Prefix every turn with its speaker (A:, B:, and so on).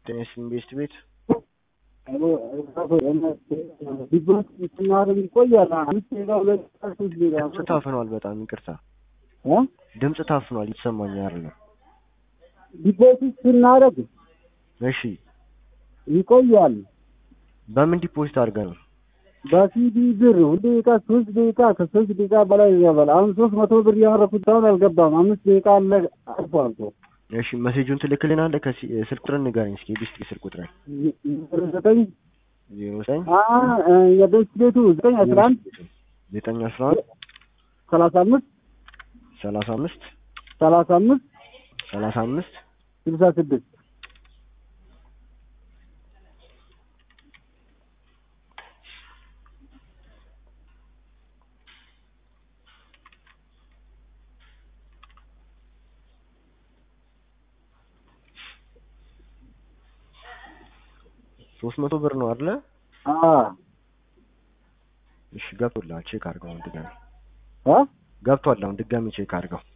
A: ጤና ኢንቨስት ቤት
B: ዲቦት ስናደርግ ይቆያል። አምስት ደቂቃ ሁለት ደቂቃ ሶስት ደቂቃ
A: ድምፅ ታፍኗል። በጣም ይቅርታ
B: እ
A: ድምፅ ታፍኗል። ይሰማኝ አይደለም።
B: ዲቦት ስናደርግ
A: እሺ
B: ይቆያል።
A: በምን ዲፖዚት አድርገህ ነው?
B: በሲዲ ብር ሁለት ደቂቃ ሶስት ደቂቃ ከሶስት ደቂቃ በላይ ይገባል። አሁን ሶስት መቶ ብር ያመረኩት አሁን አልገባም። አምስት ደቂቃ አለ አልፏል እኮ
A: እሺ መሴጁን ትልክልናለህ? ከሲ ስልክ ቁጥር ንገረኝ እስኪ ቢስት ስልክ ቁጥር
B: ዘጠኝ
A: ዜሮ ዘጠኝ
B: የቤት ቤቱ ዘጠኝ አስራ አንድ
A: ዘጠኝ አስራ አንድ
B: ሰላሳ አምስት
A: ሰላሳ አምስት
B: ሰላሳ አምስት
A: ሰላሳ አምስት
B: ስልሳ ስድስት
A: ሶስት መቶ ብር ነው አይደለ?
B: አዎ
A: እሺ ገብቶልሃል። ቼክ አድርገው አሁን ድጋሚ
B: እ
A: ገብቷል። አሁን ድጋሚ ቼክ አድርገው